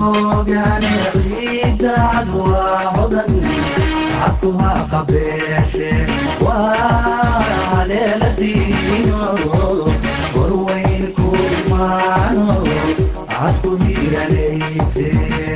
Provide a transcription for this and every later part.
hagoogane ciidaad waa hodan cabkuha qabeeshe waa haleeladiino warweyn ku imaano cadku hiiranayse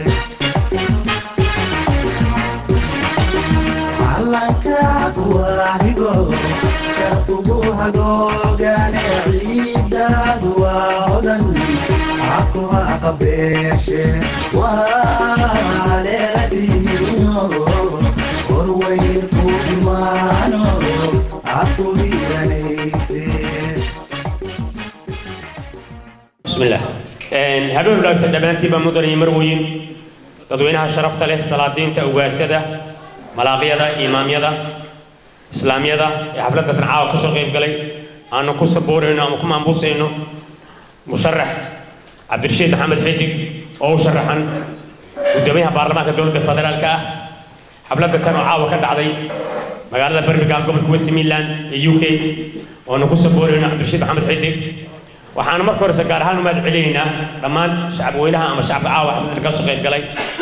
calankaad waa higo shaqugu hagoogane ciidaad waa hodan cabkuha qabeeshe waa haleeladiino warweyn ku imaano cadku hiiranayse بسم الله habeen wanaagsan dhammaantiinba mudan iyo marweyn dadweynaha sharafta leh salaadiinta ugaasada malaaqyada imaamyada islaamyada ee xafladda tancaawa ka soo qayb galay aanu ku saboorayno ama ku maambusayno musharax cabdirashiid maxamed xidig oo u sharaxan gudoomiyaha baarlamaanka dowladda federaalka ah xafladda kan oo caawa ka dhacday magaalada birmingham gobolka west midland ee u k oonu ku saboorayno cabdirashiid maxamed xidig waxaan marka horese gaar ahaan u mahad celinaynaa dhammaan shacabweynaha ama shacabka caawa xafladda ka soo qayb galay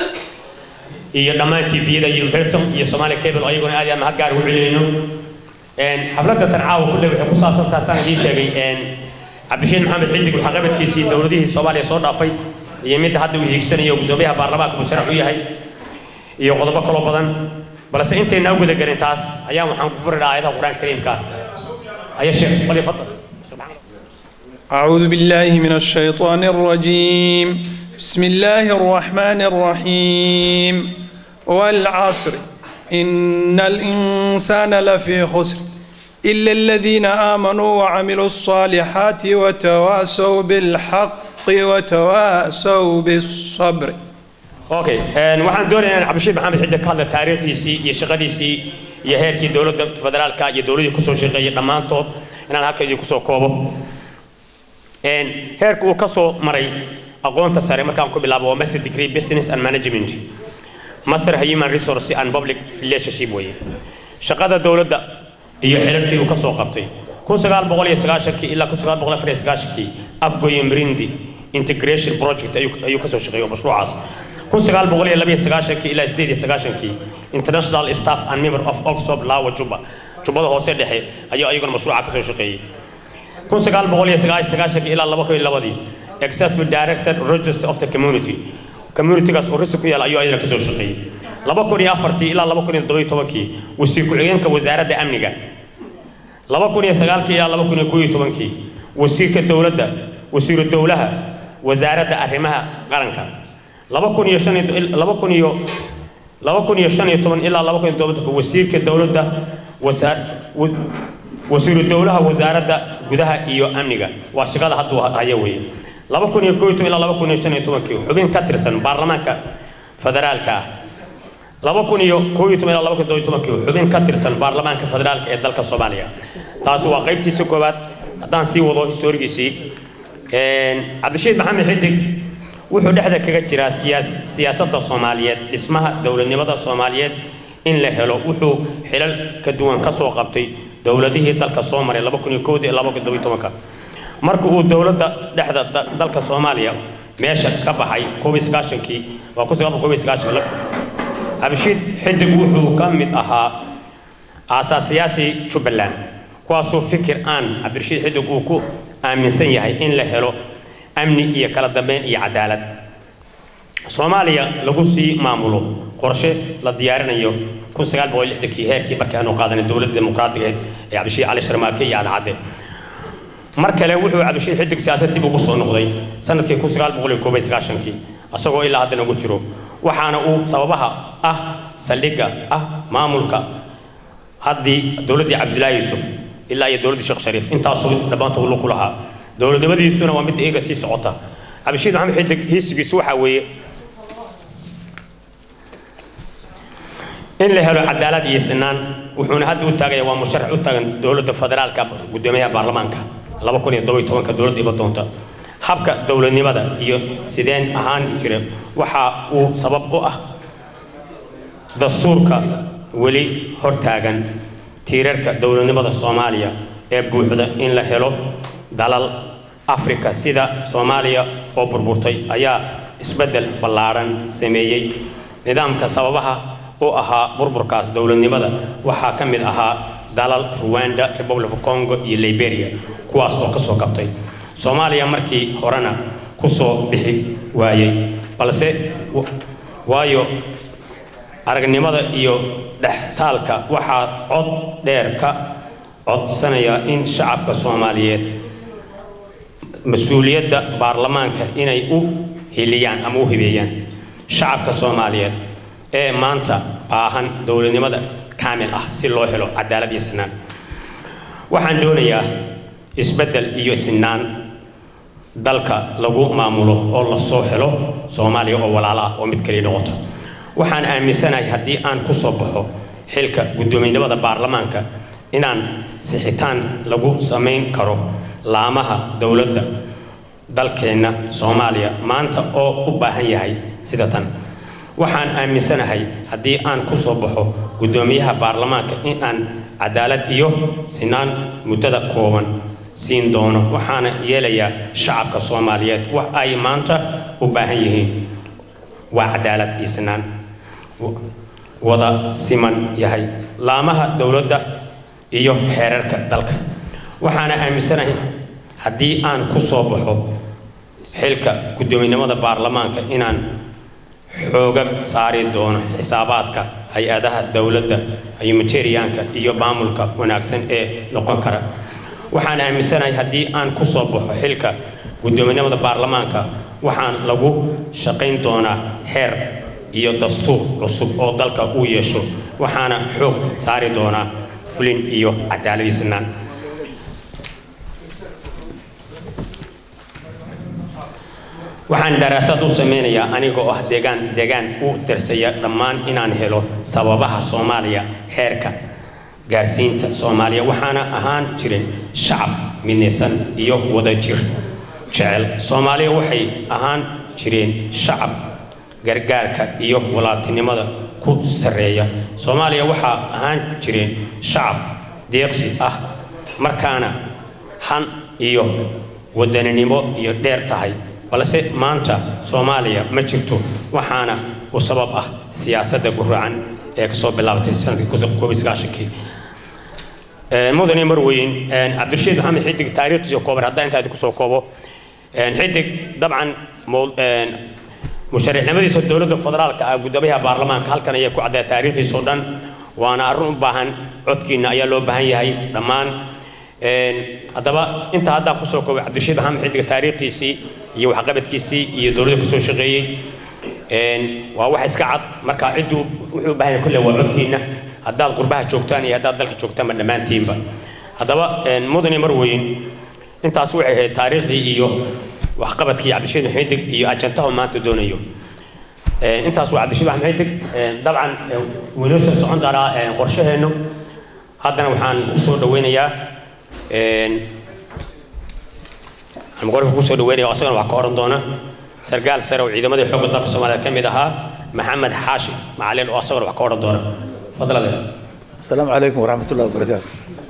iyo dhammaan tviyada universal iyo somali cable oo iyaguna aad iyo aad mahad gaar ugu celinayno xafladda tan caawa kulle waxay ku saabsan tahay saan idiin sheegay cabdishiid maxamed xidig waxaa qabadkiisii dowladihii soomaaliya soo dhaafay iyo midda hadda uu hiigsanayo gudoomiyaha baarlamaanka musharax u yahay iyo qodobo kaloo badan balse intayna u gudagelin taas ayaan waxaan ku furi lahaa aayadaha qur-aanka kariimka aya sheekh fadli fadl أعوذ بالله من الشيطان الرجيم بسم الله الرحمن الرحيم والعصر إن الإنسان لفي خسر إلا الذين آمنوا وعملوا الصالحات وتواصوا بالحق وتواصوا بالصبر okay waxaan doonayaa in cabdishiid maxamed xidde ka hadla taariikhdiisii iyo shaqadiisii iyo heerkii dowladda federaalka iyo dowladii kusoo shaqeeyay dhammaantood inaan halka idinku soo koobo heerka uu ka soo maray aqoonta sare markaan ku bilaabo waa master degree business and management master human resource and public relationship weeye shaqada dowladda iyo xilalkii uu ka soo qabtay kun sagaal boqol iyo sagaashankii ilaa kun sagaal boqol afar iyo sagaashankii afgoye mrindi integration project ayuu ayuu ka soo shaqeeyay mashruucaas kun sagaal boqol iyo laba iyo sagaashankii ilaa sideed iyo sagaashankii international staff and member of oxford lawa juba jubbada hoose dhexe ayuu ayaguna mashruuca ka soo shaqeeyey kun sagaal boqol iyo sagaashan sagaashankii ilaa laba kun iyo labadii executive director register of the community communitygaas oo risi ku yaal ayuu ayadana ka soo shaqeeyey laba kun iyo afartii ilaa laba kun iyo toddoba iyo tobankii wasiir ku-xigeenka wasaaradda amniga laba kun iyo sagaalkii ilaa laba kun iyo koob iyo tobankii wasiirka dowladda wasiiru dowlaha wasaaradda arrimaha qaranka laba kun iyo shan iyo laba kun iyo laba kun iyo shan iyo toban ilaa laba kun iyo tobanka wasiirka dowladda wasaar wasiiru dowlaha wasaaradda gudaha iyo amniga waa shaqada hadduu haya weeye laba kun iyo koo iyo toban ilaa laba kun iyo shan iyo tobankii xubin ka tirsan baarlamaanka federaalka ah laba kun iyo koo iyo toban ilaa laba kun iyo tobankii xubin ka tirsan baarlamaanka federaalka ee dalka soomaaliya taasi waa qaybtiisa koowaad haddaan sii wado historigiisii cabdishiid maxamed xidig wuxuu dhexda kaga jiraa siyaas siyaasadda soomaaliyeed dhismaha dowladnimada soomaaliyeed in la helo wuxuu xilal ka duwan ka soo qabtay dowladihii dalka soo maray laba kun iyo kowdii laba kun todoba iyo tobanka marka uu dowladda dhexda da- dalka soomaaliya meesha ka baxay koob iyo sagaashankii waa kun sagaal boqol koob iyo sagaashan cabdishiid xidig wuxuu ka mid ahaa aasaasiyaashii jubbaland kuwaasoo fikir aan cabdirashiid xidig uu ku aaminsan yahay in la helo amni iyo kala dambeyn iyo cadaalad soomaaliya lagu sii maamulo qorshe la diyaarinayo kun sagaal boqol lixdankii heerkii markii aanu qaadanay dowladda dimuqraadiga ee cabdishiid cali sharmaake iyo cadcadde mar kale wuxuu cabdishiid xidig siyaasad dib ugu soo noqday sanadkii kun sagaal boqol iyo koob iyo sagaashankii isagoo ilaa haddana ugu jiro waxaana uu sababaha ah saldhigga ah maamulka haddii dowladdii cabdilaahi yuusuf ilaa iyo dowladdii sheekh shariif intaasuu dhammaantood lu ku lahaa dowladnimadiisuna waa mid eega sii socota cabdishiid maxamed xidig hiisigiisu waxaa weeye in la helo cadaalad iyo sinaan wuxuuna hadda u taagaya waa musharax u taagan dowladda federaalka gudoomiyaha baarlamaanka laba kun iyo todoba iyo tobanka dowladda iba doonta habka dowladnimada iyo sideen ahaan jira waxa uu sabab u ah dastuurka weli hortaagan tiirarka dowladnimada soomaaliya ee buuxda in la helo dalal afrika sida soomaaliya oo burburtay ayaa isbeddel ballaadhan sameeyey nidaamka sababaha u ahaa burburkaas dowladnimada waxaa ka mid ahaa dalal ruwanda republic of congo iyo liberia kuwaas oo ka soo kabtay soomaaliya markii horena ku soo bixi waayey balse waayo aragnimada iyo dhextaalka waxaa cod dheer ka codsanaya in shacabka soomaaliyeed mas-uuliyadda baarlamaanka inay u hiliyaan ama u hibeeyaan shacabka soomaaliyeed ee maanta baahan dowladnimada kaamil ah si loo helo cadaalad iyo sinaan waxaan doonayaa isbeddel iyo sinaan dalka lagu maamulo oo lasoo helo soomaaliya oo walaalo ah oo mid kaliya noqoto waxaan aaminsanahay haddii aan ku soo baxo xilka guddoomiynimada baarlamaanka inaan sixitaan lagu samayn karo laamaha dowladda dalkeenna soomaaliya maanta oo u baahan yahay sida tan waxaan aaminsanahay haddii aan ku soo baxo guddoomiyaha baarlamaanka in aan cadaalad iyo sinaan muddada kooban siin doono waxaana yeelayaa shacabka soomaaliyeed wax ay maanta u baahan yihiin waa cadaalad iyo sinaan wada siman yahay laamaha dowladda iyo xeerarka dalka waxaana aaminsanahay haddii aan ku soo baxo xilka guddoominimada baarlamaanka inaan xoogag saari doono xisaabaadka hay-adaha dowladda humanitarianka iyo maamulka wanaagsan ee noqon kara waxaan aaminsanahay haddii aan ku soo baxo xilka guddoominimada baarlamaanka waxaan lagu shaqayn doonaa xeer iyo dastuur cusub oo dalka uu yeesho waxaana xoog saari doonaa fulin iyo cadaaladiisnaan waxaan daraasad u sameynayaa anigoo ah deegaan deegaan u darsaya dhammaan inaan helo sababaha soomaaliya heerka gaarsiinta soomaaliya waxaana ahaan jirin shacab midnaysan iyo wadajir jecel soomaaliya waxay ahaan jireen shacab gargaarka iyo walaaltinimada ku sarreeya soomaaliya waxaa ahaan jireen shacab deeqsi ah markaana han iyo wadaninimo iyo dheer tahay balse maanta soomaaliya ma jirto waxaana u sabab ah siyaasadda guracan ee kasoo bilaabatay sanadkii koob iyo sagaashankii mudane marweyn cabdirashiid maxamed xidig taariikhdiisa kooban haddaan intaa kusoo koobo xidig dabcan mushariixnimadiisa dowladda federaalka ah guddoomiyaha baarlamaanka halkan ayaa ku caddeeya taariikhdiisa oo dhan waana arrin u baahan codkiina ayaa loo baahan yahay dhammaan haddaba inta haddaan kusoo koobay cabdirashiid maxamed xidiga taariikhdiisii iyo waxqabadkiisii iyo dowladda kusoo shaqeeyey waa wax iska cad marka cidduu wuxuu u baahan yahay kulle waa codkiina haddaad qurbaha joogtaan iyo haddaad dalka joogtaanba dhammaantiinba haddaba mudane marweyn intaas waxay ahayd taariikhdii iyo waxqabadkii cabdirashiid maxamed xidig iyo ajantahu maanta doonayo intaas waa cabdirashiid maxamed xidig dabcan winoo soo socon doonaa qorshaheennu haddana waxaan kusoo dhaweynayaa gorka kusoo dhaweynaya asagana wax ka oran doona sargaal sare oo ciidamadii xoogga dalka soomaaliya ka mid ahaa maxamed xaashi macalin oo asagana wax ka oran doona fadlade السلام عليكم ورحمة الله وبركاته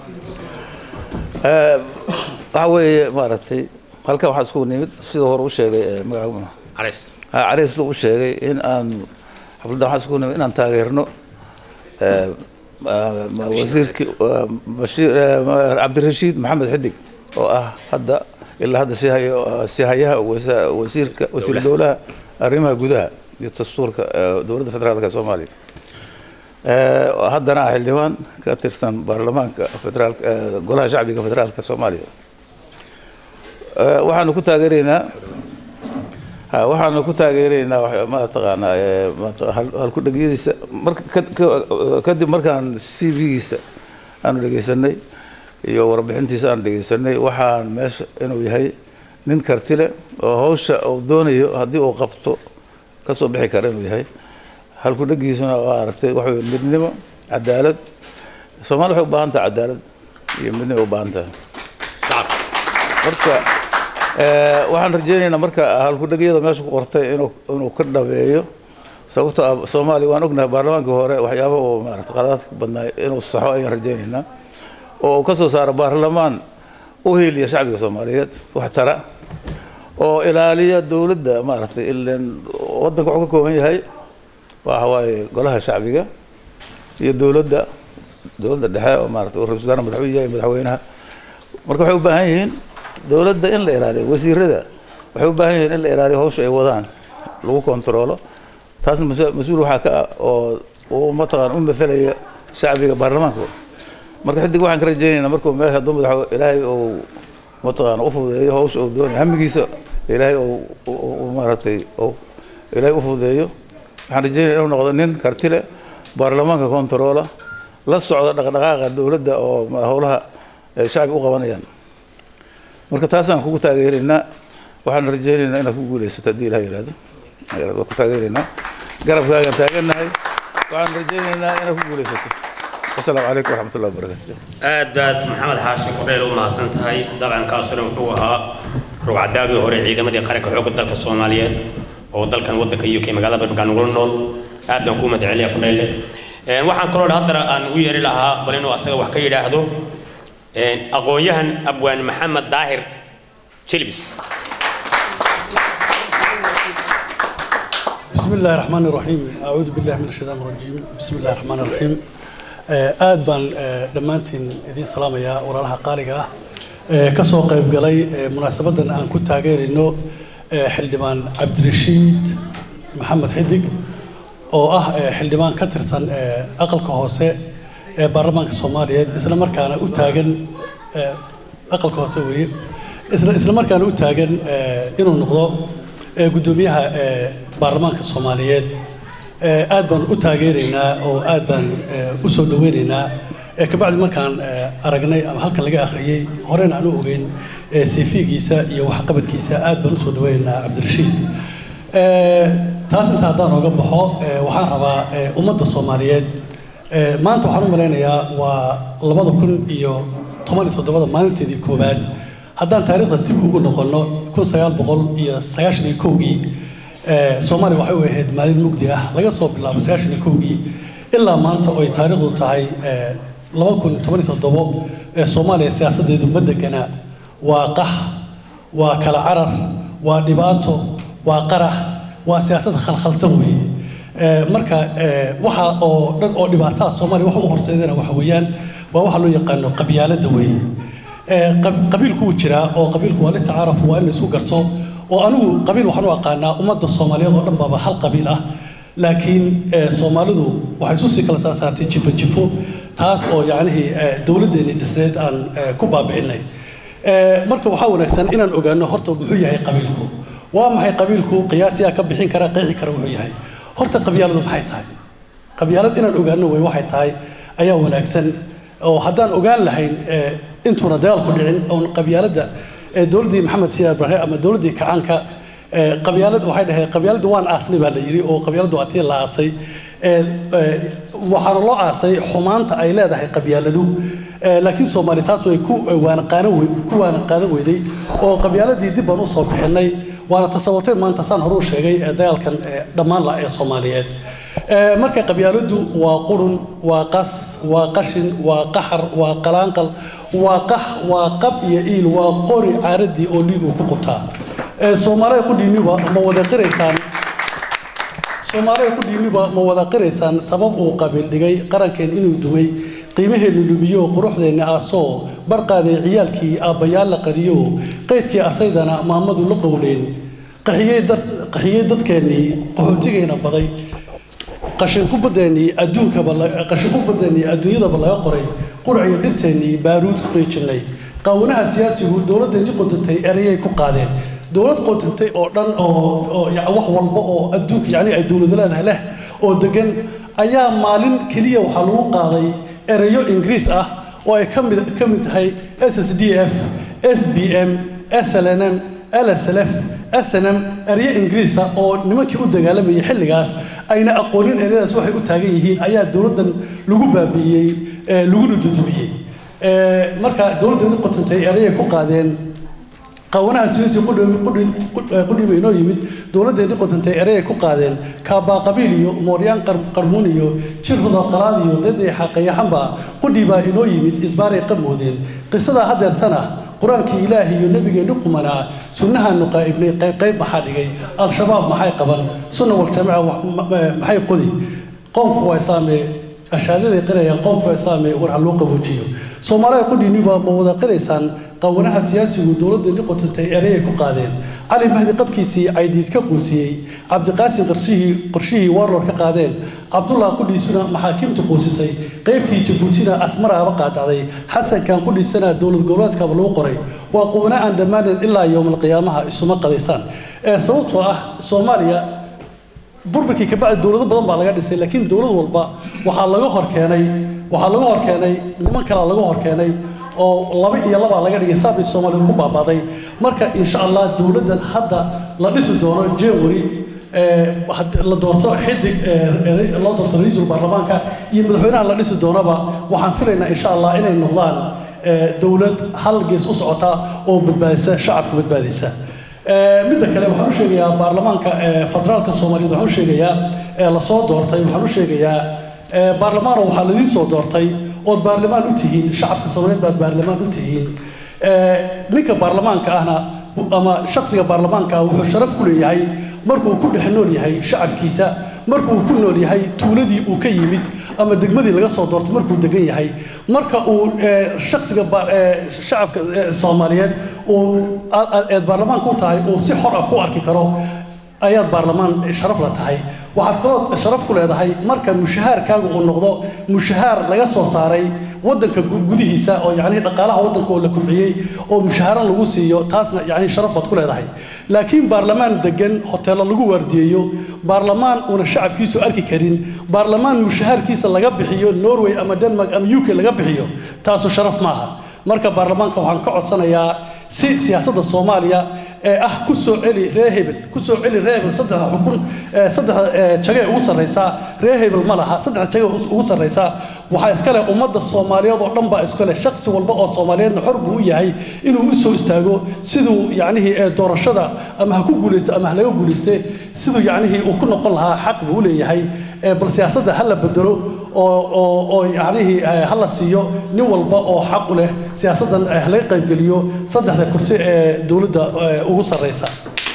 waxa weeye maaragtay halkan waxaa isku nimid sida hore u sheegay magaca carays cariis u sheegay in aan xafladda waxaan isku nimid inaan taageerno wasiirkii bashiir cabdirashiid maxamed xidig oo ah hadda ilaa hadda si hayo si hayaha wasa- wasiirka wasiir dowlaha arrimaha gudaha iyo dastuurka dowladda federaalka soomaaliya haddana ah xildhibaan ka tirsan baarlamaanka federaalka golaha shacbiga federaalka soomaaliya waxaanu ku taageeraynaa ha waxaanu ku taageeraynaa wax- ma taqaanaa ee, ma- hal- halku-dhegyadiisa marka ka- ka- kadib markaan c v-giisa aanu dhegeysanay iyo warbixintiisa aanu dhegeysanay waxaan meesha inuu yahay nin karti leh oo hawsha uu doonayo haddii uu qabto ka soo bixi kara inuu yahay halku-dhegiisuna waa aragtay waxa weye midnimo cadaalad soomaali waxay u baahan tahay cadaalad iyo midnimo u baahan tahay marka eh, waxaan rajaynaynaa marka halku-dhegyada meesha ku qortay inuu inuu ka dhabeeyo sababtoo ah soomaaliya waan ognahay baarlamaankii hore waxyaaba uu maarata qadaadka badnaa inuu saxo ayaan rajaynaynaa oo uu ka soo saaro baarlamaan u hiiliya shacbiga soomaaliyeed wax tara oo ilaaliya dowladda maaragtay ilan waddanka wuxuu ka kooban yahay waxa waaye golaha shacbiga iyo dowladda dowladda dhexe oo maaragtay oo ra-iisul wasaare madaxweyne yahay madaxweynaha marka waxay u baahan yihiin dowladda in la ilaaliyo wasiirada waxay u baahan yihiin in la ilaaliyo hawsha ay wadaan lagu kontaroolo taasna mas- mas-uul waxaa ka ah oo uu mataqaan u mafelaya shacbiga baarlamaanka marka xidig waxaan ka rajaynaynaa markuu meesha hadduu madax ilaahay uu mataqaan u fududeeyo hawsha uu doonayo hamigiisa ilaahay uu uu- uu maaragtay uu ilaahay u fududeeyo waxaan rajaynaya inuu noqdo nin karti leh baarlamaanka kontaroola la socda dhaqdhaqaaqa dowladda oo ma- howlaha ay shacbiga u qabanayaan marka taasaan kugu taageeraynaa waxaan rajaynaynaa inaad ku guulaysato haddii ilaha yidhaahdo ayaad ku taageeraynaa garabkaagaan taagannahay waxaan rajaynaynaa inaad ku guulaysato wasalaamu calaykum waraxmat ullahi wabarakaatu aad baad maxamed xaashi kordheel u mahadsan tahay dhaqankaasuna wuxuu ahaa rugcadaagii hore ciidamadii qaranka xoogga dalka soomaaliyeed oo dalkan waddanka u k magaalada birmingham nagula nool aad baan kuu madaceliya kordheelle waxaan kaloo haddana aan u yeeri lahaa bal inuu asaga wax ka yidhaahdo aqoon-yahan abwaan maxamed daahir jilbis بسم الله الرحمن الرحيم أعوذ بالله من الشيطان الرجيم بسم الله الرحمن الرحيم aad baan dhammaantiin idiin salaamayaa walaalaha qaaliga ah ee ka soo qayb galay munaasabadan aan ku taageerayno xildhibaan cabdirashiid maxamed xidig oo ah xildhibaan ka tirsan aqalka hoose ee baarlamaanka soomaaliyeed isla markaana u taagan aqalka hoose weeye isla isla markaana u taagan inuu noqdo guddoomiyaha baarlamaanka soomaaliyeed aad baan u taageeraynaa oo aad baan u soo dhaweynaynaa kabacdi markaan aragnay ama halkan laga akhriyey horena aan u ogeyn cv-giisa iyo waxqabadkiisa aad baan usoo dhaweynaynaa cabdirashiid taas inta haddaan ooga baxo waxaan rabaa ummadda soomaaliyeed maanta waxaan u malaynayaa waa labada kun iyo toban iyo toddobada maalinteedii koowaad haddaan taariikhda dib ugu noqonno kun sagaal boqol iyo sagaashan iyo kowgii soomaaliya waxay u ahayd maalin mugdi ah laga soo bilaabo sagaashan iyo kowgii ilaa maanta oo ay taariikhdu tahay laba kun toban iyo toddobo soomaaliya siyaasaddeedu ma degana waa qax waa kala carar waa dhibaato waa qarax waa siyaasad khalkhalsan weeye marka waxa oo dhan oo dhibaataa soomaaliya waxa u horseedana waxa weeyaan waa waxa loo yaqaano qabyaaladda weeye qabiilku wuu jiraa oo qabiilku waa litacaaraf waa in la isku garto oo anigu qabiil waxaan u aqaanaa ummadda soomaaliyeed oo dhan baaba hal qabiil ah laakiin soomaalidu waxay isu sii kala saasaartay jifo jifo taas oo yacnihii dowladdeeni dhisneed aan ku baabi'inay marka waxaa wanaagsan inaan ogaano horta muxuu yahay qabiilku waa maxay qabiilku qiyaasiyaa ka bixin kara qeexi kara wuxuu yahay horta qabyaaladu maxay tahay qabyaalad inaan ogaano way waxay tahay ayaa wanaagsan oo haddaan ogaan lahayn intuuna dagaalku dhicin oon qabyaaladda dowladdii maxamed siyaad ibraahim ama dowladdii kacaanka qabyaalad waxay dhaheen qabyaaladdu waan aasnay baa la yidhi oo qabyaaladdu waa tii la aasay waxaana loo aasay xumaanta ay leedahay qabyaaladu laakiin soomaali taas way ku waana qaanan ku waana qaadan weyday oo qabyaaladii dib baan usoo bixinay waana tasawurtay maanta saan hore u sheegay dagaalkan dhammaan la ee soomaaliyeed marka qabyaaladdu waa qurun waa qas waa qashin waa qaxar waa qalaanqal waa qax waa qab iyo iil waa qori caaradii oo dhiig uu ku qubtaa soomaalida qudhiiniba ma wada qiraysaan soomaalida qudhiiniba ma wada qiraysaan sabab uu qabiil dhigay qarankeen inuu dumay qiimaheennu lumiyo quruxdeenna aasoo barqaaday ciyaalkii aabbayaal la qadiyo qaydkii asaydana maamadu la qowleen qaxiyey dadkeennii qaxootigayna baday qashinkubadeennii adduunkaba qashinkubadeennii adduunyadaba laga qoray qurciyo dhirteennii baaruud ku qeejinay qaawanaha siyaasigu dowladdeennii qodantay erayay ku qaadeen dowlad qodantay oo dhan oo wax walba oo adduunka yacni ay dowlada leedahay leh oo degan ayaa maalin keliya waxaa lagu qaaday erayo ingiriis ah oo ay ka mid ka mid tahay s s d f s b m s l n m lslf snm eryo ingiriisa oo nimankii u dagaalamayay xilligaas ayna aqoonin eryadaas waxay u taagan yihiin ayaa dowladdan lagu baabi'iyey laguna dudumiyey marka dowladdeeni qotantay erayay ku qaadeen qawanaha siyaasi qudhiba inoo yimid dowladdeeni qotantay erayay ku qaadeen kaabaa qabiil iyo mooryaan qarmuun iyo jirhuda qalaad iyo daday xaqayaxanba qudhibaa inoo yimid isbaaray qamoodeen qisadaa hadeertana qur-aankii ilaahi iyo nebigeenni qumanaa sunnahaanu qaa'ibnay qayb qayb maxaa dhigay al-shabaab maxay qaban sunna waljamaca wa- ma- ma- maxay qodi qoomku waa islaamee ashaadaday qirayaan qoomku waa islaamee war ha loo qaboojiyo soomaalida qudhiiniba ma wada qiraysaan qawanaha siyaasigu dowladdeeni qotantay ereyay ku qaadeen cali mahdi qabkiisii caydiid ka quusiyey cabdiqaasim qarshihii qorshihii warlor ka qaadeen cabdullah qudhiisuna maxaakiimta quusisay qaybtii jabuutina asmaraaba qaadacday xasankan qudhiisana dowlad goboleedkaba lagu qoray waa quwana aan dhammaanan ilaa yowmalqiyaamaha isuma qadaysaan ee sababtoo ah soomaaliya burburkii kabacdi dowlado badan baa laga dhisay laakiin dowlad walba waxaa laga hor keenay waxaa laga hor keenay niman kalaa laga hor keenay oo laba iyo labaa laga dhigay saabay soomaaliya ku baabaaday marka insha allah dowladdan hadda la dhisi doono january ee, had- la doorto xidig ee, ee, loo doorto ra-iisul baarlamaanka iyo madaxweynaha la dhisi doonaba waxaan filaynaa insha allah inay noqdaan ee, dowlad hal gees u socota oo badbaadisa shacabka badbaadisa Ee, midda kale waxaan u sheegayaa baarlamaanka ee, federaalka soomaaliyeed waxaan u sheegayaa ee lasoo doortay waxaan u sheegayaa ee, baarlamaano waxaa ladiin soo doortay ood baarlamaan u tihiin shacabka soomaaliyeed baad baarlamaan u tihiin Ee, ninka baarlamaanka ahna ama shakhsiga baarlamaanka ah wuxuu sharaf ku leeyahay markuu ku dhex nool yahay shacabkiisa markuu ku nool yahay tuuladii uu ka yimid ama degmadii laga soo doortay markuu degan yahay marka uu ee, shakhsiga ba- ee, shacabka ee, soomaaliyeed uu aad- aad- eed baarlamaanka u tahay uu si xor ah ku arki karo ayaad baarlamaan sharaf la tahay waxaad kaloo sharaf ku leedahay marka mushahaarkaagu uu noqdo mushahaar laga soo saaray waddanka gu- gudihiisa oo yacni dhaqaalaha waddanka oo la kubciyey oo mushahaaran lagu siiyo taasna yacni sharaf baad ku leedahay laakiin baarlamaan degan hoteello lagu waardiyeeyo baarlamaan uuna shacabkiisu arki karin baarlamaan mushahaarkiisa laga bixiyo norway ama denmark ama uk laga bixiyo taasu sharaf maaha marka baarlamaanka waxaan ka codsanayaa si siyaasadda soomaaliya ee ah ku soo celi ree hebel ku soo celi ree hebel saddexda xukun ee saddexda ee jagee ugu sarraysaa ree hebel ma laha saddexda jagee ugu sarraysaa waxaa iska leh ummadda soomaaliyeed oo dhan baa iska leh shakhsi walba oo soomaaliyeedna xor buu u yahay inuu u soo istaago siduu yacnihii ee doorashada ama ha ku guulaysto ama ha laga guulayste siduu yacnihii uu ku noqon lahaa xaq buu u leeyahay ee bal siyaasadda ha la bedelo oo oo oo yacnihii eh, ha la siiyo nin walba oo xaq u leh siyaasaddan eh, ha laga qaybgeliyo saddexda kursi ee dowladda eh, ugu sarraysa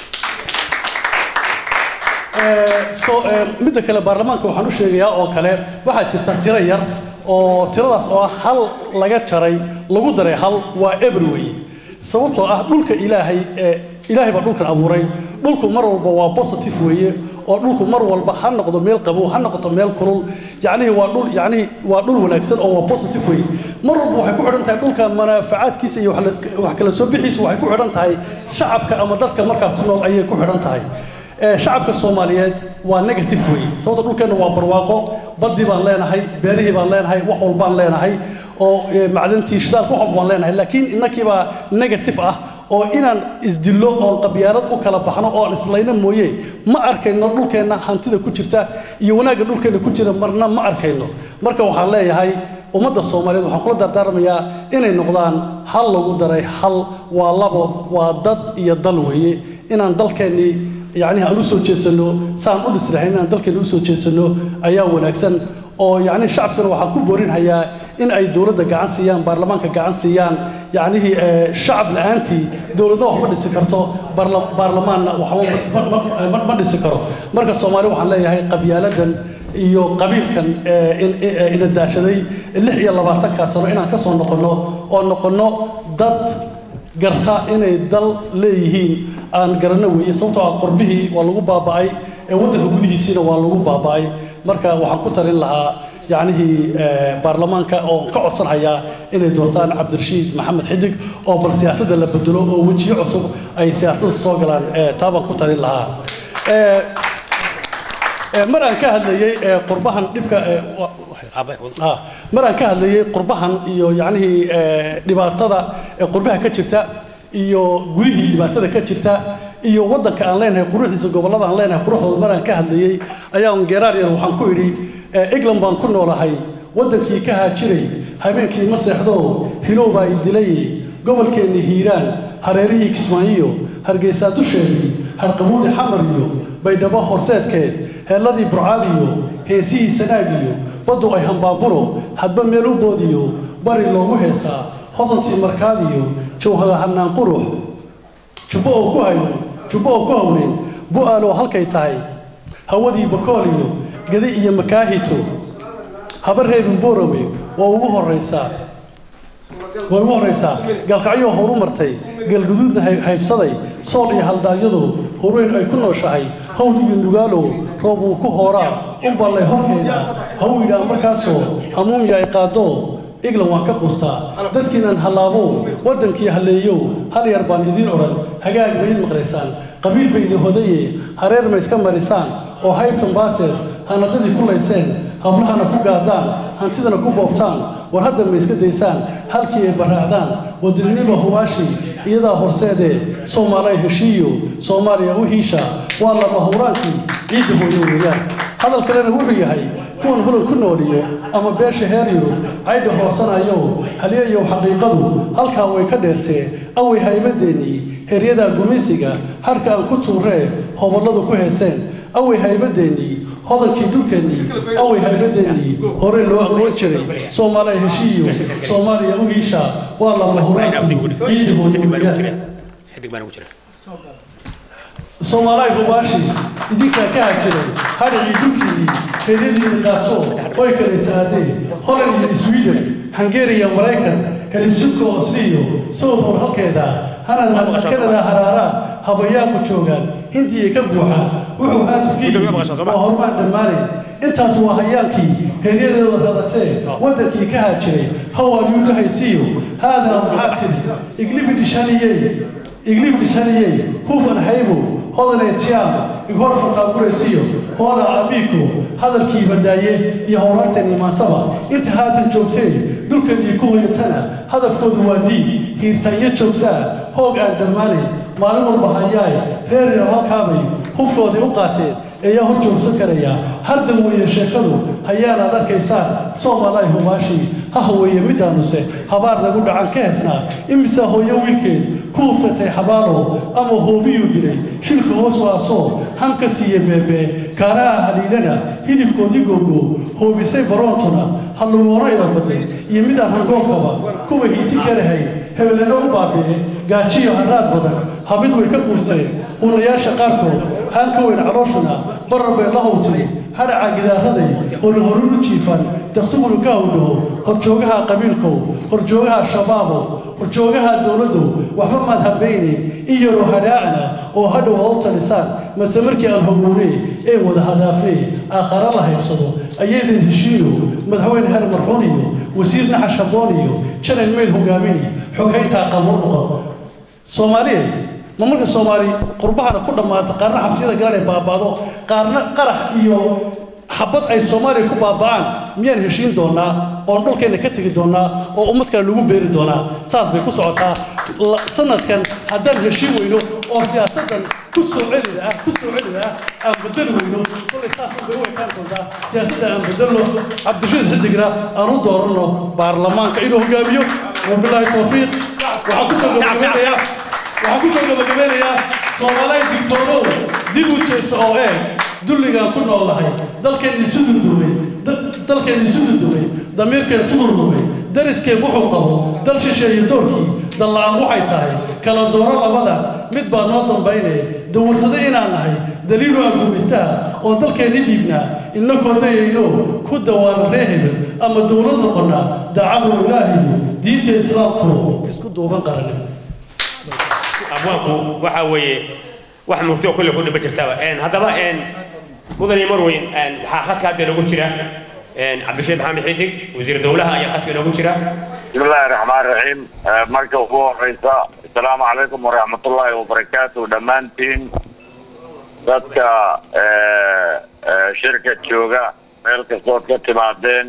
Ee, so ee, midda kale baarlamaanka waxaan u sheegayaa oo kale waxaa jirta tiro yar oo tiradaas oo ah hal laga jaray lagu daray hal waa eber weeye sababtoo ah dhulka ilaahay ee ilaahay baa dhulkan abuuray dhulku mar walba waa positive weeye oo dhulku mar walba ha noqdo meel qabow ha noqoto meel kulul yacnihii waa dhul yacnihii waa dhul wanaagsan oo waa positive weeye mar walba waxay ku xidhan tahay dhulka manaafacaadkiisa iyo wax la- wax kala soo bixiisu waxay ku xidhan tahay shacabka ama dadka markaa ku nool ayay ku xidhan tahay ee shacabka soomaaliyeed waa negative weeye sababta dhulkeenna waa barwaaqo baddii baan leenahay beerihii baan leenahay wax walbaan leenahay oo ee, macdantii shidaalka wax walba baan leenahay laakiin innakii baa negative ah oo inaan isdillo oon qabyaarad u kala baxno oo aan islayno mooye ma arkayno dhulkeenna hantida ku jirta iyo wanaagga dhulkeenna ku jira marna ma arkayno marka waxaan leeyahay ummadda soomaaliyeed waxaan kula dardaarmayaa inay noqdaan hal lagu daray hal waa labo waa dad iyo dal weeye inaan dalkeennii yacni aan u soo jeedsano saan u dhisrahayn inaan dalkeena u soo jeedsano ayaa wanaagsan oo yacni shacabkana waxaan ku boorinhayaa in ay dowladda gacan siiyaan baarlamaanka gacan siiyaan yacnihii ee, shacab la-aantii dowladna wax ma dhisi karto baarla- baarlamaanna waxba ma- ma- ma- ma dhisi karo marka soomaali waxaan leeyahay qabyaaladan iyo qabiilkan ee, in- ee, ina daashaday lix iyo labaatankaa sano inaan ka soo noqonno oo noqonno dad garta inay dal leeyihiin aan garanno weeye sababtoo ah qorbihii waa lagu baaba'ay ee waddanka gudihiisiina waa lagu baaba'ay marka waxaan ku talin lahaa yacnihii eh, baarlamaanka oo ka codsanhayaa inay doortaan cabdirashiid maxamed xidig oo bal siyaasadda la bedelo oo wejiyo cusub ay siyaasadda soo galaan eh, taa baan ku talin lahaa Eh, eh, mar aan ka hadlayey eh, qurbahan dhibka eh, wa- Ah, mar aan ka hadlayey qurbahan iyo yacnihii eh, dhibaatada ee qurbaha ka jirta iyo gudihii dhibaatada ka jirta iyo waddanka aan leenahay quruxdiisa gobollada aan leenahay quruxdooda mar aan ka hadlayey ayaan geeraar yar waxaan ku idhi eh, england baan ku noolahay waddankii ka haajiray habeenkii ma seexdo hilow baa i dilay gobolkeenni hiiraan hareerihii kismaayiyo hargeysaa dusheedii harqabuudi xamar iyo baydhabo horseedkeed heelladii burcaadiyo heesihii sanaagiyo baddu ay hambaaburo hadba meel u boodiyo bari loogu heesaa hodantii markaadiyo jawhada hanaan qurux jubbo oo ku hayno jubbo oo ku hawleen bu-aaloo halkay tahay hawadii bakool iyo gadi iyo makaahito haba reebin boorame waa ugu horraysaa way ugu horraysaa galkacyo horu martay galguduudna hay- haybsaday sool iyo haldaagyadu horeyn ay ku nooshahay hawd iyo nugaalow roob uu ku hooraa u ballay horkeeda ha uu yidhaah markaasoo hamuumya ay qaado iglan waan ka qustaa dadkiinan hallaabow waddankii halleeyow hal yar baan idiin odhan hagaag ma id maqlaysaan qabiil baydi hodaye hareer ma iska marisaan oo haybtan baaseed hanadadii ku layseen hablahana ku gaadaan hantidana ku boobtaan war hadda ma iska daysaan halkii ay baraacdaan wadaninima hubaashi iyadaa horseedee soomaaliya heshiiyo soomaaliya u hiisha waa lama huraankii ciidda hooyo weeyaan hadal kalena wuxuu yahay kuwan holan ku nooliyo ama beesha heer yurub caydha hoosanayo halyeeyow xaqiiqadu halkaa way ka dheertee away haybadeennii heryadaa gumaysiga harka aan ku tuuree hobolladu ku heeseen away haybadeennii hodankii dhulkeennii away haybadeennii hore loo aqoon jiray soomaaliya heshiiyo soomaaliya u hiisha waa lama huraankii ciidda hooyo weeyaan xidig baan ugu jira soomaaliya hubaashi idinkaa ka hajiray hadhicii dhulkiidii heeryadiini qaato way kala taadeen holland iyo sweden hungary iyo maraykan helsinki osliyo southwar halkeeda hanad kanada haraaraan habayaanku joogaan hindiya ka buuxaan wuxuu haatufkii waa horumaan dhammaanayn intaas waa hayaankii heeryadeeda raratee waddankii ka hajiray hawaayuu ka haysiiyo haadaa maxaa tidhi iglibi dhishaniyey iglib dhishaniyey hufan haybo hodanee tiyaam igor fataaguraysiyo hooda abiiko hadalkii badaaye iyo howrarteen imaansaba inta haatan joogtee dhulkeennii ku hoyatana hadafkoodu waa dhiig hiirtaanyo joogtaa hoog aan dhammaanayn maalin walba hayaay reer yar halkaabay hubkoodii u qaateen ayaa hor joogsan karaya hardan weeye sheekadu hayaanaad arkaysaan soomaaliya hubaashi haha weeye midaanuse habaar lagu dhacan ka hesnaa imisaa hooyo wiilkeed ku hubsatay xabaalo ama hoobiyuu dilay shilka hoos waasoo hamka siiye beebee kaaraha haliilana hilibkoodii googo hoobisay baroontuna hallugoona ila baday iyo midaan hangoolkaba kuwa hiiti karahayn hebeleno u baabi'e gaajiyo haraad badan habid way ka quusteen unayaasha qaarkood haan ka weyn calooshuna barar bay la howtay hadhaca gidaaraday oo la horuru jiifan daqsigunu ka howdhaho horjoogaha qabiilkow horjoogaha shabaabow horjoogaha dowladdow waxba maad habaynayn in yaroo hadhaacna oo hadhow ha u talisaan mase markii aan hogownee ee wada hadaafnee aakhara la haybsado ayaydin heshiino madaxweyne her marxuun iyo wasiir naxa shaboon iyo janal meyl hogaamini xoghayntaa qabuur noqon soomaaliyeed ma marka soomaali qurbahana ku dhammaata qaarna xabsiyada galan ay baaba'do qaarna qarax iyo xabad ay soomaaliya ku baaba'aan miyaan heshiin doonaa oon dhulkeenna ka tegi doonaa oo ummad kale lagu beeri doonaa saas bay ku socotaa La- sanadkan haddaan heshiin weyno oo siyaasaddan ku soo celida ah ku soo celida ah aan bedeli weyno kolay saas bay u ekaan doontaa siyaasadda aan bedelno cabdirashiid xidigna aan u dooranno baarlamaanka inuu hogaamiyo wabilaahi tawfiiq waxaan ku soo gabagabeynayaa waxaan ku soo gabagabeynayaa soomaaliya digtoonow dib u jeesa oo ee dulligaan ku noolnahay dalkeennii siduu dumay da- dalkeennii siduu dumay damiirkeen siduu dumay dariskeen wuxuu qabo dal shisheeye doorkii dalla'aan waxay tahay kala dooro labada mid baa noo dambaynaya dawarsade inaan nahay daliilu aan gumaystaha oo dalkeenni dhiibnaa innakoo dayayno ku dawaana ree hebel ama dowlad noqonnaa dacadu ilaahiyo diinta islaamku isku duuban qaranimo abwaanku waxa weeye wax murti oo kulle ku dhiba jirtaba Een, haddaba een, mudan iyo marweyn een, waxaa khadka hadda inoogu jira een, cabdirashiid maxamed xidig wasiir dowlaha ayaa khadka inoogu jira بسم الله الرحمن الرحيم آه، marka ugu horeysa asalaamu calaykum waraxmat ullaahi wabarakaatu dhammaantiin dadka eh, eh, shirka jooga meel kastood ka timaadeen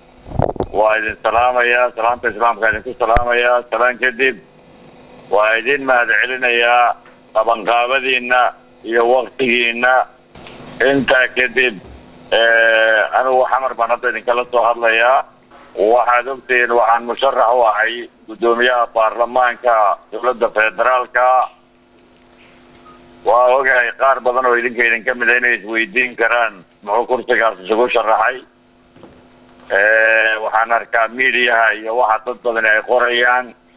waa idin salaamayaa salaamta islaamka idinku salaamayaa salaan kadib waa idin mahadcelinayaa qabanqaabadiina iyo waktigiina intaa kadib eh, anigu xamar baan hadda idinkala soo hadlayaa waxaad ogtihiin waxaan musharax u ahay guddoomiyaha baarlamaanka dowladda federaalka waa ogahay qaar badan oo idinka idin ka mida inay isweydiin karaan muxuu kursigaas isugu sharaxay waxaan arkaa miidiyaha iyo waxa dad badan ay qorayaan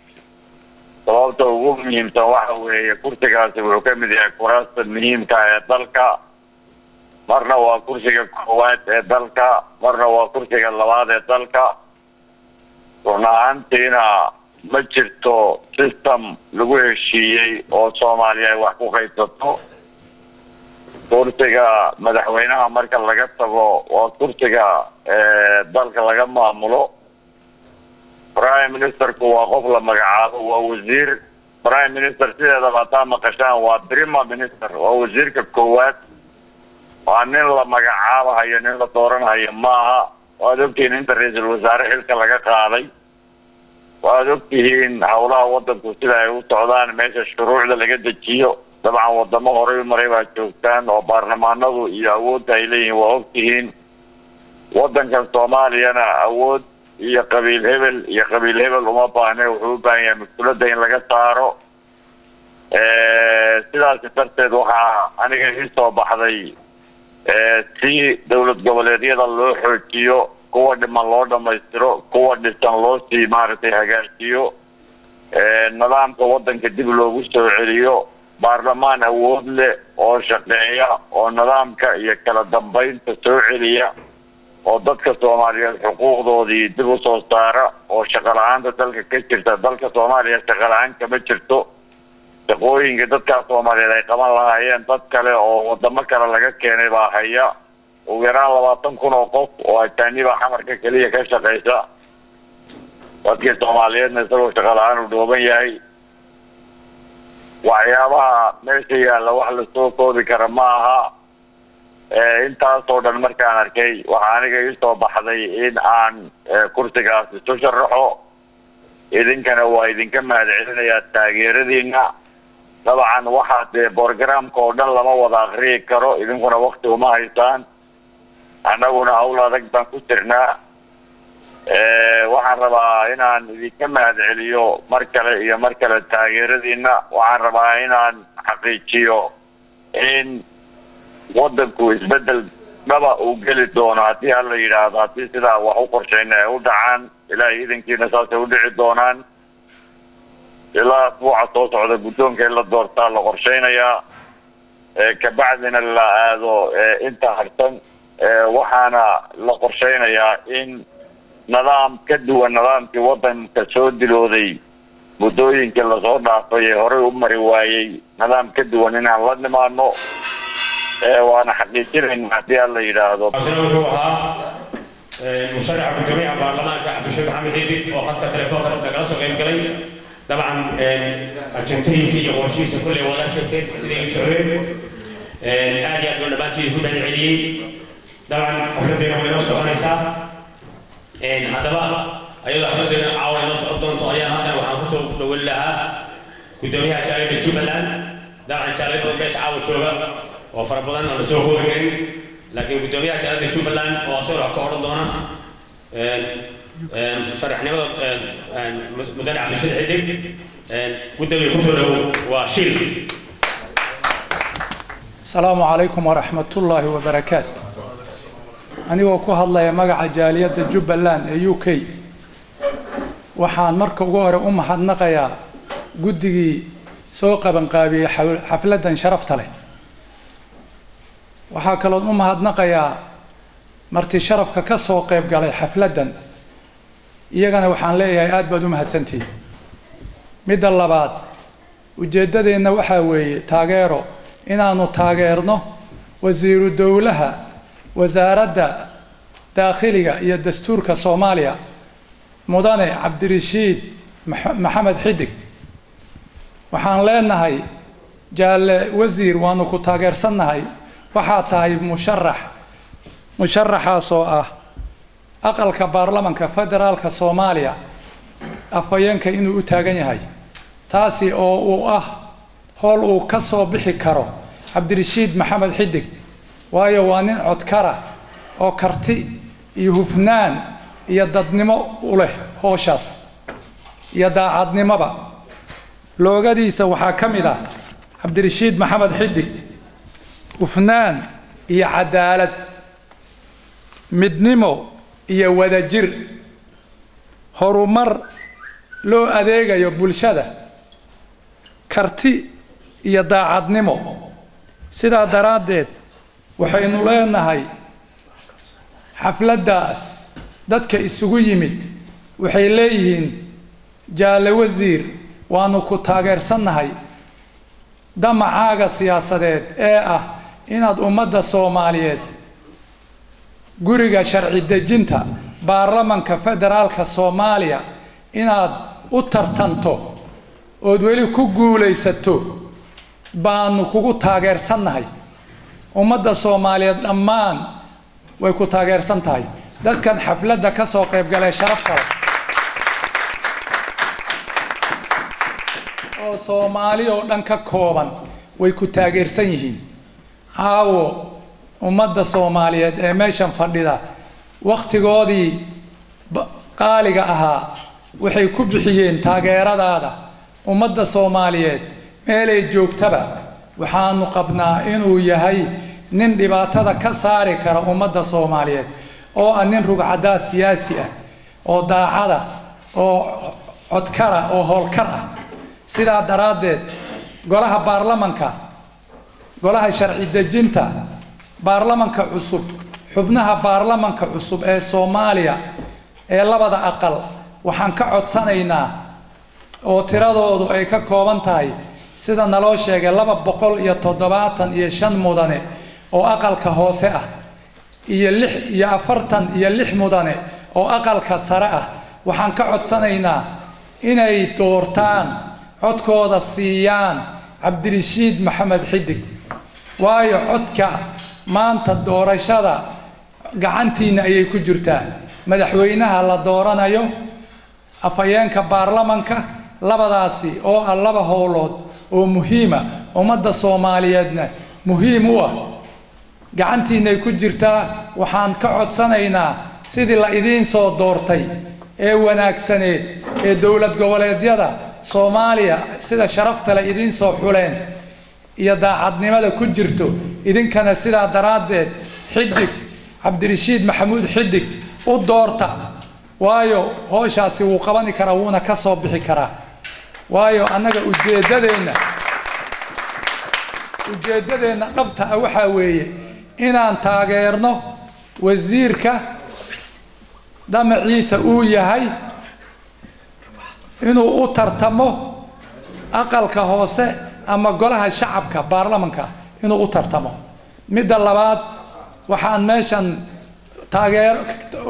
sababta ugu muhiimsan waxa weeye kursigaasi wuxuu ka mid yahay kuraasta muhiimka ee dalka marna waa kursiga koowaad ee dalka marna waa kursiga labaad ee dalka run ahaantiina ma jirto system lagu heshiiyey oo soomaaliya ay wax ku qaybsato kursiga madaxweynaha marka laga tago waa kursiga dalka laga maamulo prime ministerku waa qof la magacaabo waa wasiir prime minister sideedaba hataa maqashaan waa prima minister waa wasiirka koowaad waa nin la magacaabahayo nin la dooranhayo maaha waad ogtihiin inta ra-iisul wasaare xilka laga qaaday waad ogtihiin howlaha wadanku sida ay u socdaan meesha shuruucda laga dejiyo dabcan wadamo horey maray baa joogtaan oo baarlamaanadu iyo awoodda ay leeyihiin waa ogtihiin wadankan soomaaliyana awood iyo qabiil hebel iyo qabiil hebel uma baahne wuxuu u baahan yahay mas-uulada in laga saaro sidaasi darteed waxaa aniga ii soo baxday si dowlad goboleedyada loo xoojiyo kuwa dhiman loo dhamaystiro kuwa dhisan loo sii maaragtay hagaajiyo nidaamka wadanka dib loogu soo celiyo baarlamaan awood leh oo shaqeeya oo nidaamka iyo kala dambeynta soo celiya oo dadka soomaaliyeed xuquuqdoodii dib u soo saara oo shaqo la-aanta dalka ka jirta dalka soomaaliya shaqo la-aan kama jirto shaqooyinka dadkaa soomaaliyeed ay qaban lahaayeen dad kale oo wadamo kale laga keenay baa haya ugu yaraan labaatan kun oo qof oo ajaaniba xamarka keliya ka shaqaysa dadkii soomaaliyeedna isagoo shaqo la-aan uu dhooban yahay waxyaabaha meesha yaalla wax lasoo koobi kara ma aha intaasoo dhan markaan arkay waxaa aniga iisoo baxday in aan kursigaas isu sharaxo idinkana waa idinka mahad celinayaa taageeradiina dabcan waxaa dee borogramka oo dhan lama wada akriyi karo idinkuna wakti uma haysaan annaguna hawl adag baan ku jirnaa waxaan rabaa inaan idinka mahad celiyo mar kale iyo mar kale taageeradiina waxaan rabaa inaan xaqiijiyo in wadanku isbedel dhaba uu geli doono haddii hala yidhaahdo haddii sidaa wax u qorshayna ay u dhacaan ilaahay idankiina saasay u dhici doonaan ilaa asbuuca soo socda guddoonka in la doortaa la qorshaynayaa kabacdina la aado inta harsan waxaana la qorshaynayaa in nidaam ka duwan nidaamkii wadanka soo dilooday muddooyinkii lasoo dhaafay ee horey u mari waayey nidaam ka duwan inaan la nimaano waana xaqiijinayna haddii aan la yidhaahdo asna wuxuu ahaa musharaxa gudoomiyaha baarlamaanka cabdisheekh maxamed xidig oo hadka telefoonka nagala soo qayb galay dabcan ajentihiisa iyo qorshihiisa kulley waad arkayseen siday u socdeen aad iyo aad buu dhammaantiin ku mahad celiyey dabcan xafladeena way noo soconaysaa haddaba ayadoo xafladeena caawa noo socon doonto ayaan haddana waxaan kusoo dhawin lahaa gudoomiyaha jaaliyadda jubbaland dabcan jaaliyad badan meesha caawa jooga oo fara badan aan lasoo koobi karin laakiin gudoomiyaha jaaliyadda jubbaland oo asagoo wax ka odhan doona sharaxnimada mudane cabdishid xidig gudoomiya kusoo dhawow waa shil asalaamu calaykum waraxmat ullaahi wabarakaatu anigoo ku hadlaya magaca jaaliyadda jubbaland ee u k waxaan marka ugu hore u mahadnaqayaa guddigii soo qabanqaabiyey xafladdan sharafta leh waxaa kaloon u mahadnaqayaa marti sharafka ka soo qayb galay xafladdan iyagana waxaan leeyahay aad baad u mahadsantihin midda labaad ujeeddadeenna waxaa weeye taageero inaanu taageerno wasiiru dowlaha wasaaradda daakhiliga iyo dastuurka soomaaliya mudane cabdirashiid maxamed xidig waxaan leenahay jaalle wasiir waanu ku taageersannahay waxaa tahay musharax musharaxaasoo ah aqalka baarlamanka federaalka soomaaliya afhayeenka inuu u taagan yahay taasi oo uu ah howl uu ka soo bixi karo cabdirashiid maxamed xidig waayo waa nin codkara oo karti iyo hufnaan iyo dadnimo u leh hooshaas iyo daacadnimoba loogadiisa waxaa ka mid ah cabdirashiid maxamed xidig hufnaan iyo cadaalad midnimo iyo wadajir horumar loo adeegayo bulshada karti iyo daacadnimo sidaa daraaddeed waxaynu leenahay xafladdaas dadka isugu yimid waxay leeyihiin jaalle wasiir waanu ku taageersannahay damacaaga siyaasadeed ee ah inaad ummadda soomaaliyeed guriga sharci dejinta baarlamanka federaalka soomaaliya inaad u tartanto ood weli ku guulaysato baanu kugu taageersannahay ummadda soomaaliyeed dhammaan way ku taageersan tahay dadkan xafladda ka soo qaybgalee sharafta leh oo soomaali oo dhan ka kooban way ku taageersan yihiin caawo ummadda soomaaliyeed ee meeshan fadhida wakhtigoodii ba- qaaliga ahaa waxay ku bixiyeen taageeradaada ummadda soomaaliyeed meelay joogtaba waxaanu qabnaa inuu yahay nin dhibaatada ka saari kara ummadda soomaaliyeed oo ah nin rugcadaa siyaasi ah oo daacada oo codkara oo howlkar ah sidaa daraaddeed golaha baarlamanka golaha sharci dejinta baarlamanka cusub xubnaha baarlamanka cusub ee soomaaliya ee labada aqal waxaan ka codsanaynaa oo tiradoodu ay ka kooban tahay sida naloo sheegay laba boqol iyo toddobaatan iyo shan mudane oo aqalka hoose ah iyo lix iyo afartan iyo lix mudane oo aqalka sare ah waxaan ka codsanaynaa inay doortaan codkooda siiyaan cabdirashiid maxamed xidig waayo codka maanta doorashada gacantiinna ayay ku jirtaa madaxweynaha la dooranayo afhayeenka baarlamanka labadaasi oo ah laba howlood oo muhiima ummadda soomaaliyeedna muhiim u ah gacantiinay ku jirtaa waxaan ka codsanaynaa sidii la idiin soo doortay ee wanaagsaneed ee dowlad goboleedyada soomaaliya sida sharafta le idiin soo xuleen iyo daacadnimada ku jirto idinkana sidaa daraaddeed xidig cabdirashiid maxamuud xidig u doorta waayo hooshaasi wuu qabani karaa wuuna ka soo bixi karaa waayo annaga ujeeddadeenna ujeeddadeenna dhabta ah waxaa weeye inaan taageerno wasiirka dhamaciisa uu yahay inuu u tartamo aqalka hoose ama golaha shacabka baarlamanka inuu u tartamo midda labaad waxaan meeshan taageero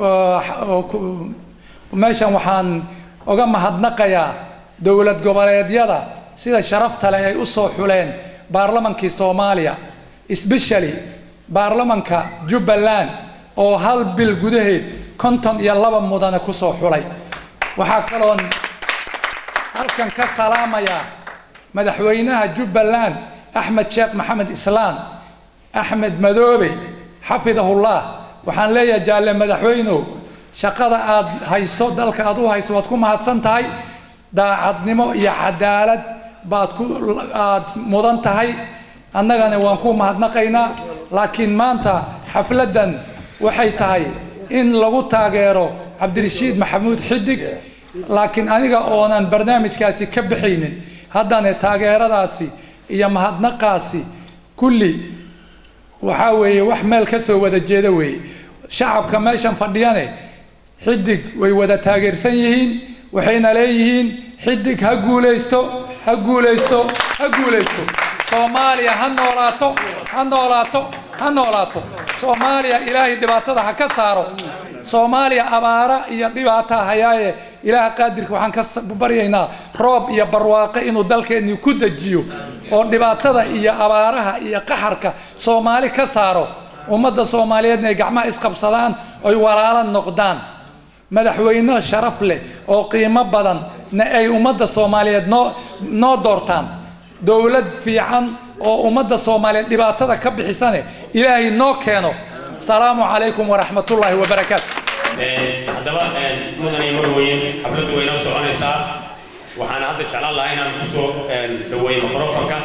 meeshan waxaan uga mahadnaqayaa dowlad goboleedyada sida sharafta leh ay u soo xuleen baarlamankii soomaaliya especially baarlamanka jubbaland oo hal bil gudaheed konton iyo laba mudane ku soo xulay waxaa kaloon halkan ka salaamayaa madaxweynaha jubbaland axmed sheekh maxamed islaan axmed madoobe xafidahullah waxaan leeyahay jaalle madaxweynow shaqada aad hayso dalka aad u hayso waad ku mahadsan tahay daacadnimo iyo cadaalad baad ku aad mudan tahay annagana waan ku mahadnaqaynaa laakiin maanta xafladdan waxay tahay in lagu taageero cabdirashiid maxamuud xidig laakiin aniga oonan barnaamijkaasi ka baxaynin haddana taageeradaasi iyo mahadnaqaasi kulli waxaa weeye wax meel ka soo wada jeeda weeye shacabka meeshan fadhiyane xidig way wada taageersan yihiin waxayna leeyihiin xidig ha guulaysto ha guulaysto ha guulaysto soomaaliya ha noolaato ha noolaato ha noolaato soomaaliya ilaahay dhibaatada ha ka saaro soomaaliya abaara iyo dhibaata hayaaye ilaaha qaadirka waxaan ka baryaynaa roob iyo barwaaqo inuu dalkeennii ku dejiyo oo dhibaatada iyo abaaraha iyo qaxarka soomaali ka saaro ummadda soomaaliyeedna ay gacmaha isqabsadaan oy walaalo noqdaan madaxweyne sharaf leh oo qiimo badan na ay ummadda soomaaliyeed noo noo doortaan dowlad fiican oo ummadda soomaaliyeed dhibaatada ka bixisane ilaahay noo keeno salaamu calaykum waraxmatullaahi wabarakaatu haddaba mudan iyo marweyn xafladdu way noo soconaysaa waxaan hadda jeclaan lahaa inaan kusoo dhaweeyo mikrofonka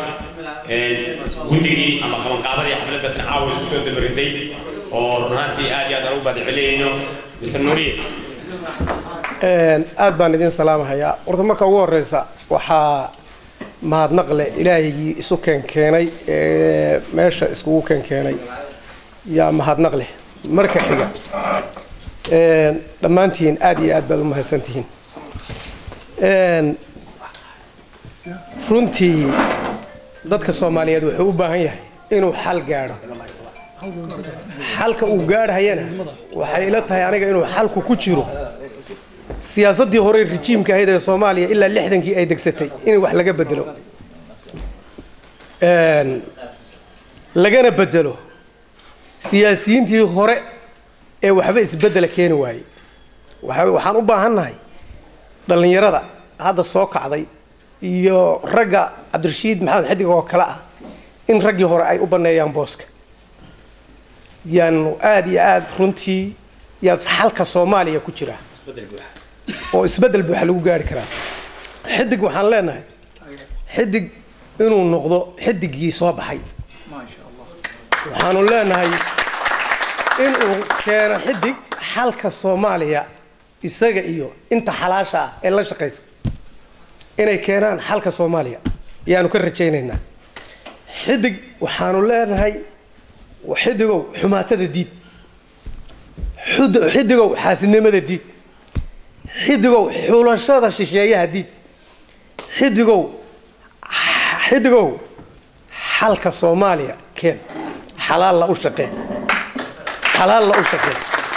guddigii ama qabanqaabadii xafladda tan caawa isku soo dabariday oo run ahaantii aad iyo aad aan ugu baadcelinayno mr nuuriye aad baan idin salaamahayaa horta marka ugu horeysa waxaa mahadnaqle ilaahaygii isu keenkeenay ee meesha iskugu keenkeenay yaa mahadnaq leh marka xiga een, dhammaantiin aad iyo aad baad u mahadsantihiin Een, runtii dadka soomaaliyeed wuxuu u baahan yahay inuu xal gaadho xalka uu gaadhayana waxay ila tahay aniga inuu xalku ku jiro siyaasaddii hore rijiimka ahayd ee soomaaliya ilaa lixdankii ay degsatay in wax laga bedelo Een, lagana bedelo siyaasiyiintii hore ee waxba isbedela keeni waayey waxa- waxaan u baahannahay dhallinyarada hadda soo kacday iyo ragga cabdirashiid maxamed xidig oo kale ah in raggii hore ay u banneeyaan booska yaanu aada iyo aada runtii yaad xalka soomaaliya ku jira oo isbeddel buuxa lagu gaari karaa xidig waxaan leenahay xidig inuu noqdo xidigii soo baxay waxaanu leenahay inuu keeno xidig xalka soomaaliya isaga iyo inta xalaasha ah ee la shaqaysa inay keenaan xalka soomaaliya yaanu ka rajaynaynaa xidig waxaanu leenahay xidigow xumaatada diid Xud- xidigow xaasidnimada diid xidigow xulashada shisheeyaha diid xidigow xidigow xalka soomaaliya keen xalaalla u shaqee xalaalla u shaqee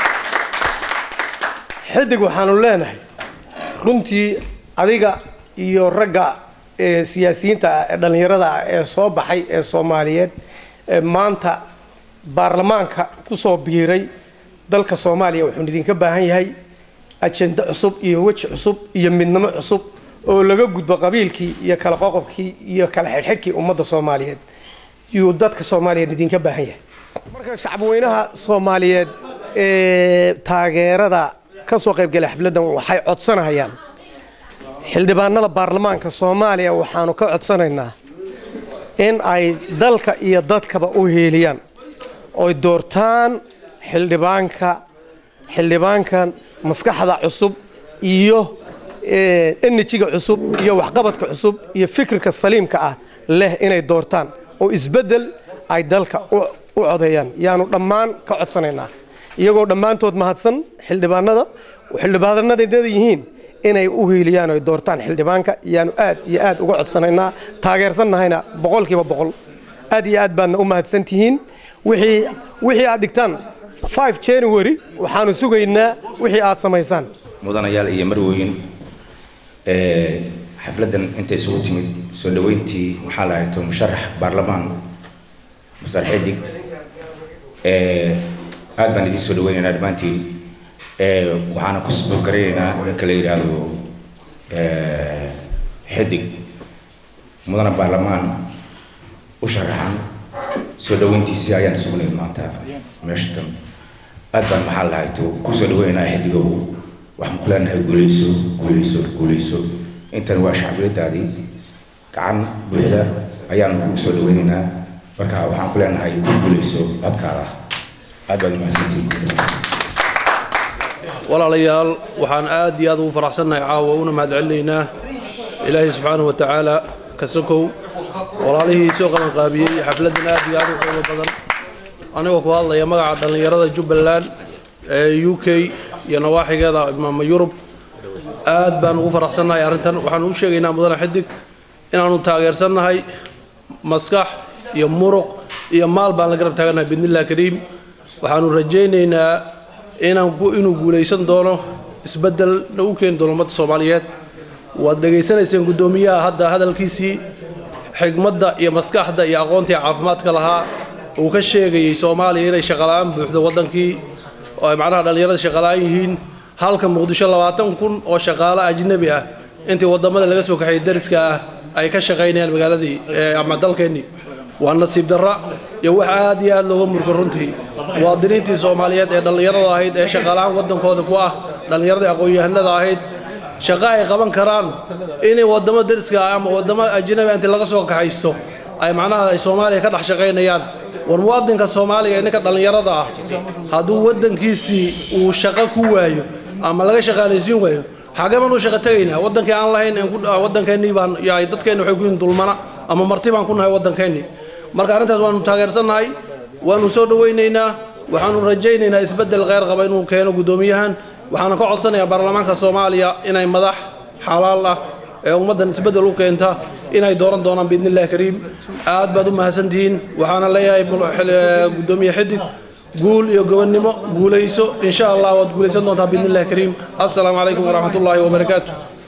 xidig waxaanu leenahay runtii adiga iyo ragga ee siyaasiyiinta ah ee dhallinyarada ah ee soo baxay ee soomaaliyeed ee maanta baarlamaanka kusoo biiray dalka soomaaliya wuxuu idinka baahan yahay ajende cusub iyo weji cusub iyo midnimo cusub oo laga gudbo qabiilkii iyo kala qoqobkii iyo kala xidhxidhkii ummadda soomaaliyeed yuu dadka soomaaliyeed idinka baahan yahay marka shacabweynaha soomaaliyeed ee taageerada ka soo qaybgalay xafladdan waxay codsanayaan xildhibaanada baarlamaanka soomaaliya waxaanu ka codsanaynaa in ay dalka iyo dadkaba u heeliyaan oy doortaan xildhibaanka xildhibaankan maskaxda cusub iyo enerjiga cusub iyo waxqabadka cusub iyo fikirka saliimka ah leh inay doortaan oo isbeddel ay dalka u u codeeyaan yaanu dhammaan ka codsanaynaa iyagoo dhammaantood mahadsan xildhibaanada xildhibaanadeenada yihiin inay u hiiliyaan oy doortaan xildhibaanka yaanu aad iyo aad uga codsanaynaa taageersannahayna boqolkiiba boqol aad iyo aad baadna u mahadsan tihiin wixii wixii aad dhigtaan 5 january waxaanu sugaynaa wixii aad samaysaan mudanayaal iyo marwooyin ee xafladdan intay isugu timid soo dhoweyntii waxaa la hayto musharax baarlamaan masar xidig ee aad baan idiin soo dhaweynaynaa dhammaantiin ee waxaana ku sboorgaraynaynaa ninka la yidhaahdo ee xidig mudana baarlamaan u sharaxan soo dhoweyntiisii ayaan isugu nimid maanta meesha tan aad baan maxaa la hayto ku soo dhaweynaynaa xidigow waxaan ku leenahay guuleyso guuleyso guuleyso intan waa shacbiyadaadii gacan buuxda ayaan kugu soo dhaweynaynaa marka waxaan ku leenahay ku guuleyso codkaada aad baad umahadsantihiin walaalayaal waxaan aad iyo aad ugu faraxsannahay caawa una mahadcelinaynaa ilaahay subxaanahu wa tacaala ka sokow walaalihii soo qabanqaabiyey xafladdan aad iyo aad u qiimo badan anigoo ku hadlaya magaca dhallinyarada jubbaland ee u k iyo nawaaxigeeda imaama yurub aad baan ugu faraxsannahay arrintan waxaanu u sheegaynaa mudane xidig inaannu taageersannahay maskax iyo muruq iyo maal baan la garab taagannahay biidnillahi kariim waxaanu rajaynaynaa inaan ku inuu guulaysan doono isbeddelna u keeni doono ummadda soomaaliyeed waad dhegaysanayseen guddoomiyaha hadda hadalkiisii xigmadda iyo maskaxda iyo aqoontii caafimaadka lahaa uu ka sheegayey soomaaliya inay shaqala'aan buuxdo waddankii oo ay macnaha dhallinyarada shaqala'aan yihiin halka muqdisho labaatan kun oo shaqaale ajnabi ah intii waddamada laga soo kaxeeyey dariska ah ay ka shaqaynayaan magaaladii ama dalkeennii waa nasiib darra iyo wax aad iyo aad looga murgo runtii muwaadiniintii soomaaliyeed ee dhallinyarada ahayd ee shaqaalahaan waddankooda ku ah dhallinyaradii aqoon-yahanada ahayd shaqo ay qaban karaan inay waddamo dariska ah ama waddamo ajnabi intii laga soo kaxaysto ay macnaha ay soomaaliya ka dhex shaqaynayaan war muwaadinka soomaaliga ninka dhallinyarada ah hadduu waddankiisii uu shaqo ku waayo ama laga shaqaalaysiin waayo xagee baan u shaqo tegaynaa waddankii aan lahayn aan ku- ah, waddankeennii baan yahay dadkeenni waxay ku yihiin dulmana ama marti baan ku nahay waddankeennii marka arrintaas waanu taageersannahay waanu soo dhowaynaynaa waxaanu rajaynaynaa isbeddel kheyr qaba inuu keeno guddoomiyahan waxaana ka codsanayaa baarlamaanka soomaaliya inay madax xalaal ah ee ummaddan isbeddel u keenta inay dooran doonaan biidni illahi kariim aad baad u mahadsantihiin waxaana leeyahay mul- xil- ee, guddoomiye xidig guul iyo gobonnimo guulayso insha allah waad guulaysan doontaa biidni illahi kariim assalaamu calaykum waraxmat ullaahi wabarakaatu